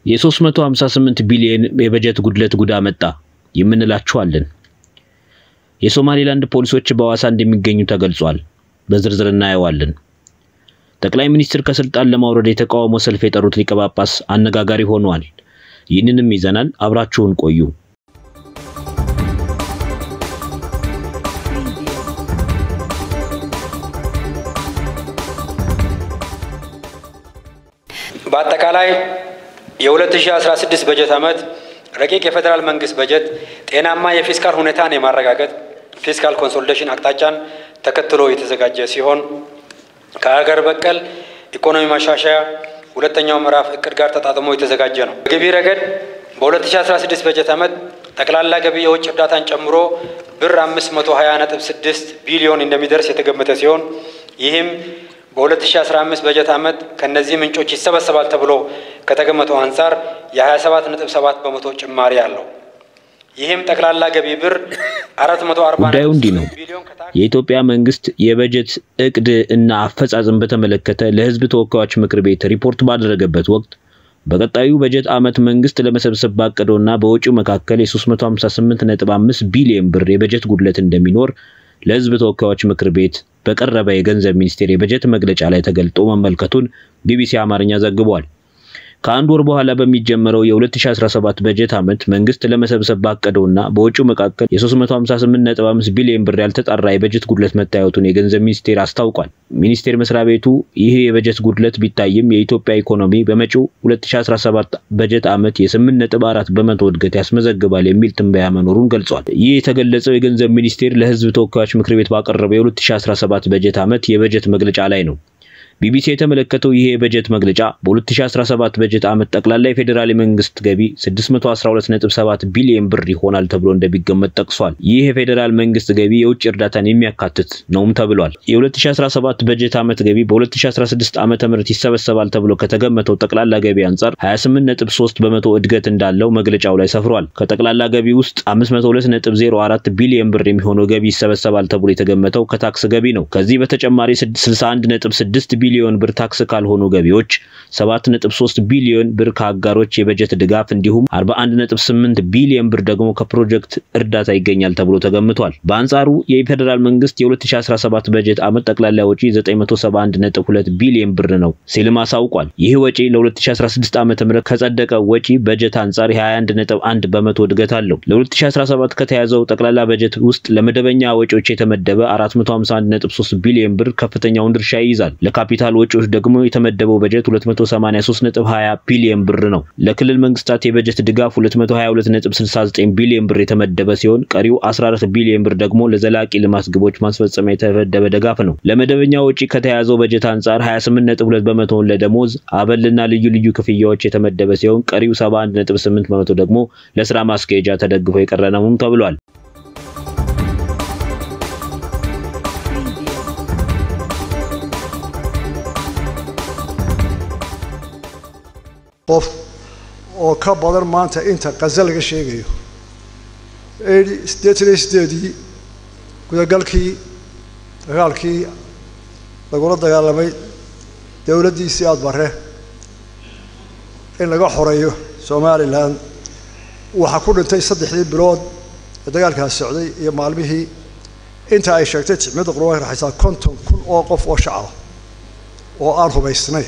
የ358 ቢሊዮን የበጀት ጉድለት ጉዳ መጣ የምንላችኋለን። የሶማሌላንድ ፖሊሶች በሐዋሳ እንደሚገኙ ተገልጿል። በዝርዝር እናየዋለን። ጠቅላይ ሚኒስትር ከስልጣን ለማውረድ የተቃውሞ ሰልፍ የጠሩት ሊቀ ጳጳስ አነጋጋሪ ሆነዋል። ይህንንም ይዘናል። አብራችሁን ቆዩ። በአጠቃላይ የ2016 በጀት ዓመት ረቂቅ የፌዴራል መንግስት በጀት ጤናማ የፊስካል ሁኔታን የማረጋገጥ ፊስካል ኮንሶሊዴሽን አቅጣጫን ተከትሎ የተዘጋጀ ሲሆን ከሀገር በቀል ኢኮኖሚ ማሻሻያ ሁለተኛው ምዕራፍ እቅድ ጋር ተጣጥሞ የተዘጋጀ ነው። በገቢ ረገድ በ2016 በጀት ዓመት ጠቅላላ ገቢ የውጭ እርዳታን ጨምሮ ብር 520.6 ቢሊዮን እንደሚደርስ የተገመተ ሲሆን ይህም በ2015 በጀት ዓመት ከእነዚህ ምንጮች ይሰበሰባል ተብሎ ከተገመተው አንጻር የ27.7 በመቶ ጭማሪ አለው። ይህም ጠቅላላ ገቢ ብር 440 ጉዳዩ እንዲህ ነው። የኢትዮጵያ መንግስት የበጀት እቅድ እና አፈጻጸም በተመለከተ ለሕዝብ ተወካዮች ምክር ቤት ሪፖርት ባደረገበት ወቅት በቀጣዩ በጀት ዓመት መንግስት ለመሰብሰብ ባቀደውና በወጪው መካከል የ358.5 ቢሊዮን ብር የበጀት ጉድለት እንደሚኖር ለሕዝብ ተወካዮች ምክር ቤት በቀረበ የገንዘብ ሚኒስቴር የበጀት መግለጫ ላይ ተገልጦ መመልከቱን ቢቢሲ አማርኛ ዘግቧል። ከአንድ ወር በኋላ በሚጀመረው የ2017 በጀት ዓመት መንግስት ለመሰብሰብ ባቀደውና በወጪው መካከል የ358.5 ቢሊዮን ብር ያልተጣራ የበጀት ጉድለት መታየቱን የገንዘብ ሚኒስቴር አስታውቋል። ሚኒስቴር መስሪያ ቤቱ ይህ የበጀት ጉድለት ቢታይም የኢትዮጵያ ኢኮኖሚ በመጪው 2017 በጀት ዓመት የ8.4 በመቶ እድገት ያስመዘግባል የሚል ትንበያ መኖሩን ገልጿል። ይህ የተገለጸው የገንዘብ ሚኒስቴር ለህዝብ ተወካዮች ምክር ቤት ባቀረበው የ2017 በጀት ዓመት የበጀት መግለጫ ላይ ነው። ቢቢሲ የተመለከተው ይሄ የበጀት መግለጫ በ2017 በጀት ዓመት ጠቅላላ የፌዴራል የመንግስት ገቢ 612.7 ቢሊዮን ብር ይሆናል ተብሎ እንደሚገመት ጠቅሷል። ይህ የፌዴራል መንግስት ገቢ የውጭ እርዳታን የሚያካትት ነውም ተብሏል። የ2017 በጀት ዓመት ገቢ በ2016 ዓመተ ምህረት ይሰበሰባል ተብሎ ከተገመተው ጠቅላላ ገቢ አንጻር 28.3 በመቶ እድገት እንዳለው መግለጫው ላይ ሰፍሯል። ከጠቅላላ ገቢ ውስጥ 502.04 ቢሊዮን ብር የሚሆነው ገቢ ይሰበሰባል ተብሎ የተገመተው ከታክስ ገቢ ነው። ከዚህ በተጨማሪ 61.6 ቢሊዮን ብር ታክስ ካልሆኑ ገቢዎች 7.3 ቢሊዮን ብር ከአጋሮች የበጀት ድጋፍ እንዲሁም 41.8 ቢሊዮን ብር ደግሞ ከፕሮጀክት እርዳታ ይገኛል ተብሎ ተገምቷል። በአንጻሩ የፌዴራል መንግስት የ2017 በጀት ዓመት ጠቅላላ ወጪ 971.2 ቢሊዮን ብር ነው ሲልም አሳውቋል። ይህ ወጪ ለ2016 ዓ.ም ከጸደቀ ወጪ በጀት አንጻር የ21.1 በመቶ እድገት አለው። ለ2017 ከተያዘው ጠቅላላ በጀት ውስጥ ለመደበኛ ወጪዎች የተመደበ 451.3 ቢሊዮን ብር ከፍተኛውን ድርሻ ይይዛል። ለካፒታል ወጪዎች ደግሞ የተመደበው በጀት 283.20 ቢሊዮን ብር ነው። ለክልል መንግስታት የበጀት ድጋፍ 222.69 ቢሊዮን ብር የተመደበ ሲሆን ቀሪው 14 ቢሊዮን ብር ደግሞ ለዘላቂ ልማት ግቦች ማስፈጸሚያ የተመደበ ድጋፍ ነው። ለመደበኛ ወጪ ከተያዘው በጀት አንጻር 28.2 በመቶውን ለደሞዝ አበልና ልዩ ልዩ ክፍያዎች የተመደበ ሲሆን ቀሪው 71.8 በመቶ ደግሞ ለስራ ማስኬጃ ተደግፎ የቀረ ነውም ተብሏል። qof oo ka badan maanta inta qaza laga sheegayo siddeetan iyo sideedii gudagalkii dagaalkii lagula dagaalamay dowladdiisii aada bare in laga xoreeyo somalilan waxaa ku dhintay saddexdii bilood ee dagaalkaas socday iyo maalmihii inta ay sheegtay jimciyadda qurbanka raxaysaa konton kun oo qof oo shacaba oo aan hubaysnayn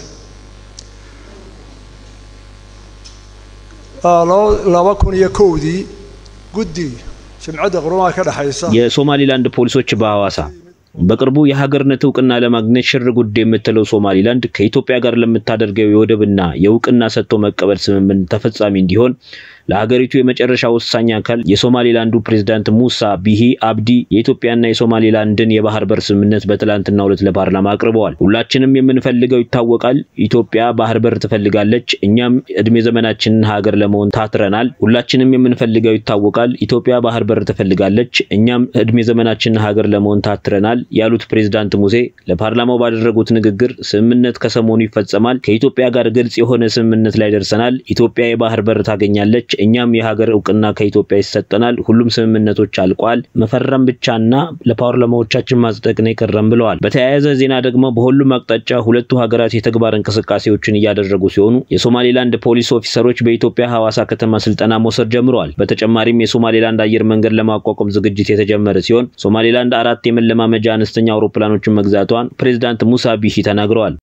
laba kun iyo kowdii guddi jimcadda qurumaha ka dhexaysa የሶማሊላንድ ፖሊሶች በሐዋሳ በቅርቡ የሀገርነት እውቅና ለማግኘት ሽር ጉድ የምትለው ሶማሊላንድ ከኢትዮጵያ ጋር ለምታደርገው የወደብና የእውቅና ሰጥቶ መቀበል ስምምነት ተፈጻሚ እንዲሆን ለሀገሪቱ የመጨረሻ ወሳኝ አካል የሶማሌላንዱ ፕሬዝዳንት ሙሳ ቢሂ አብዲ የኢትዮጵያና የሶማሌላንድን የባህር በር ስምምነት በትላንትናው ዕለት ለፓርላማ አቅርበዋል። ሁላችንም የምንፈልገው ይታወቃል። ኢትዮጵያ ባህር በር ትፈልጋለች። እኛም እድሜ ዘመናችንን ሀገር ለመሆን ታትረናል። ሁላችንም የምንፈልገው ይታወቃል። ኢትዮጵያ ባህር በር ትፈልጋለች። እኛም እድሜ ዘመናችንን ሀገር ለመሆን ታትረናል ያሉት ፕሬዝዳንት ሙሴ ለፓርላማው ባደረጉት ንግግር ስምምነት ከሰሞኑ ይፈጸማል። ከኢትዮጵያ ጋር ግልጽ የሆነ ስምምነት ላይ ደርሰናል። ኢትዮጵያ የባህር በር ታገኛለች። እኛም የሀገር እውቅና ከኢትዮጵያ ይሰጠናል። ሁሉም ስምምነቶች አልቋል። መፈረም ብቻና ለፓርላማዎቻችን ማጽደቅ ነው የቀረም ብለዋል። በተያያዘ ዜና ደግሞ በሁሉም አቅጣጫ ሁለቱ ሀገራት የተግባር እንቅስቃሴዎችን እያደረጉ ሲሆኑ የሶማሌላንድ ፖሊስ ኦፊሰሮች በኢትዮጵያ ሐዋሳ ከተማ ስልጠና መውሰድ ጀምረዋል። በተጨማሪም የሶማሌላንድ አየር መንገድ ለማቋቋም ዝግጅት የተጀመረ ሲሆን ሶማሌላንድ አራት የመለማመጃ አነስተኛ አውሮፕላኖችን መግዛቷን ፕሬዚዳንት ሙሳ ቢሂ ተናግረዋል።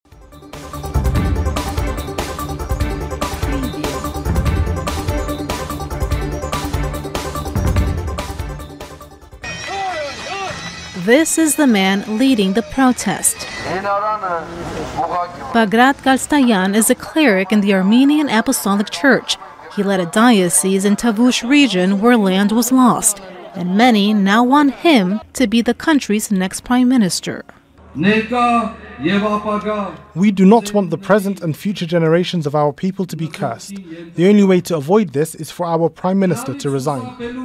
This is the man leading the protest. Bagrat Galstayan is a cleric in the Armenian Apostolic Church. He led a diocese in Tavush region where land was lost, and many now want him to be the country's next prime minister. We do not want the present and future generations of our people to be cursed. The only way to avoid this is for our prime minister to resign.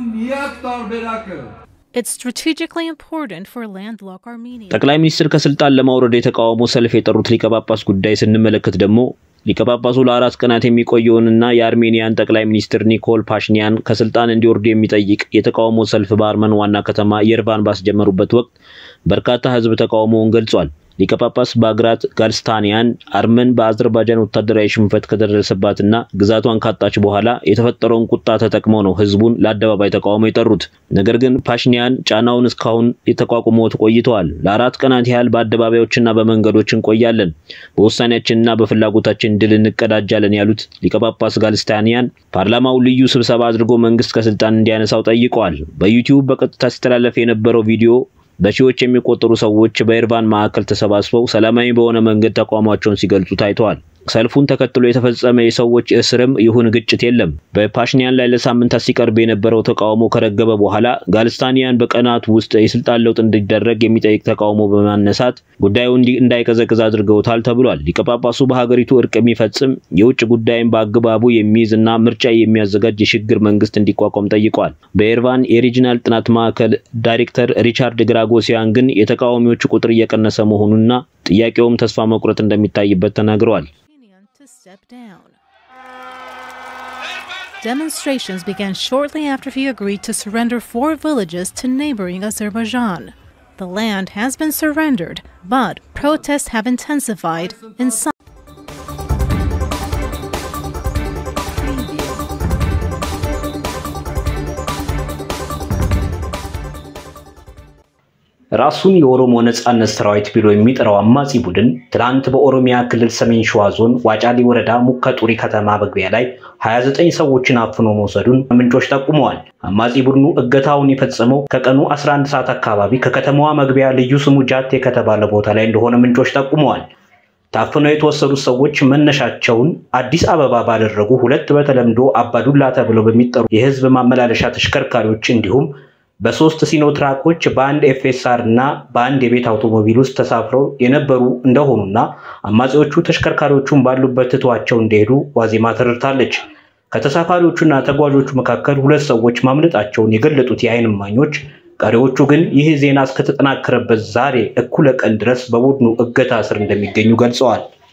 It's strategically important for landlocked Armenia. ጠቅላይ ሚኒስትር ከስልጣን ለማውረድ የተቃውሞ ሰልፍ የጠሩት ሊቀ ጳጳስ ጉዳይ ስንመለከት ደግሞ ሊቀ ጳጳሱ ለአራት ቀናት የሚቆየውንና የአርሜኒያን ጠቅላይ ሚኒስትር ኒኮል ፓሽኒያን ከስልጣን እንዲወርዱ የሚጠይቅ የተቃውሞ ሰልፍ በአርመን ዋና ከተማ የርቫን ባስጀመሩበት ወቅት በርካታ ሕዝብ ተቃውሞውን ገልጿል። ሊቀ ጳጳስ ባግራት ጋልስታኒያን አርመን በአዘርባይጃን ወታደራዊ ሽንፈት ከደረሰባትና ግዛቷን ካጣች በኋላ የተፈጠረውን ቁጣ ተጠቅመው ነው ህዝቡን ለአደባባይ ተቃውሞ የጠሩት። ነገር ግን ፓሽኒያን ጫናውን እስካሁን የተቋቁመውት ቆይተዋል። ለአራት ቀናት ያህል በአደባባዮችና በመንገዶች እንቆያለን፣ በውሳኔያችንና በፍላጎታችን ድል እንቀዳጃለን ያሉት ሊቀ ጳጳስ ጋልስታኒያን ፓርላማው ልዩ ስብሰባ አድርጎ መንግስት ከስልጣን እንዲያነሳው ጠይቀዋል። በዩቲዩብ በቀጥታ ሲተላለፍ የነበረው ቪዲዮ በሺዎች የሚቆጠሩ ሰዎች በኤርቫን ማዕከል ተሰባስበው ሰላማዊ በሆነ መንገድ ተቃውሟቸውን ሲገልጹ ታይተዋል። ሰልፉን ተከትሎ የተፈጸመ የሰዎች እስርም ይሁን ግጭት የለም። በፓሽኒያን ላይ ለሳምንታት ሲቀርብ የነበረው ተቃውሞ ከረገበ በኋላ ጋልስታኒያን በቀናት ውስጥ የስልጣን ለውጥ እንዲደረግ የሚጠይቅ ተቃውሞ በማነሳት ጉዳዩ እንዳይቀዘቅዝ አድርገውታል ተብሏል። ሊቀ ጳጳሱ በሀገሪቱ እርቅ የሚፈጽም የውጭ ጉዳይን በአግባቡ የሚይዝ እና ምርጫ የሚያዘጋጅ የሽግግር መንግስት እንዲቋቋም ጠይቀዋል። በኤርቫን የሪጂናል ጥናት ማዕከል ዳይሬክተር ሪቻርድ ግራጎሲያን ግን የተቃዋሚዎቹ ቁጥር እየቀነሰ መሆኑና ጥያቄውም ተስፋ መቁረጥ እንደሚታይበት ተናግረዋል። to step down. Demonstrations began shortly after he agreed to surrender four villages to neighboring Azerbaijan. The land has been surrendered, but protests have intensified in some. ራሱን የኦሮሞ ነጻነት ሰራዊት ብሎ የሚጠራው አማጺ ቡድን ትናንት በኦሮሚያ ክልል ሰሜን ሸዋ ዞን ዋጫሊ ወረዳ ሙከ ጡሪ ከተማ መግቢያ ላይ 29 ሰዎችን አፍኖ መውሰዱን ምንጮች ጠቁመዋል። አማጺ ቡድኑ እገታውን የፈጸመው ከቀኑ 11 ሰዓት አካባቢ ከከተማዋ መግቢያ ልዩ ስሙ ጃቴ ከተባለ ቦታ ላይ እንደሆነ ምንጮች ጠቁመዋል። ታፍነው የተወሰዱት ሰዎች መነሻቸውን አዲስ አበባ ባደረጉ ሁለት በተለምዶ አባዱላ ተብለው በሚጠሩ የህዝብ ማመላለሻ ተሽከርካሪዎች እንዲሁም በሶስት ሲኖትራኮች በአንድ ኤፍኤስአር እና በአንድ የቤት አውቶሞቢል ውስጥ ተሳፍረው የነበሩ እንደሆኑና አማጺዎቹ ተሽከርካሪዎቹን ባሉበት ትተዋቸው እንደሄዱ ዋዜማ ተረድታለች። ከተሳፋሪዎቹና ተጓዦቹ መካከል ሁለት ሰዎች ማምለጣቸውን የገለጡት የዓይን እማኞች ቀሪዎቹ ግን ይህ ዜና እስከተጠናከረበት ዛሬ እኩለ ቀን ድረስ በቡድኑ እገታ ስር እንደሚገኙ ገልጸዋል።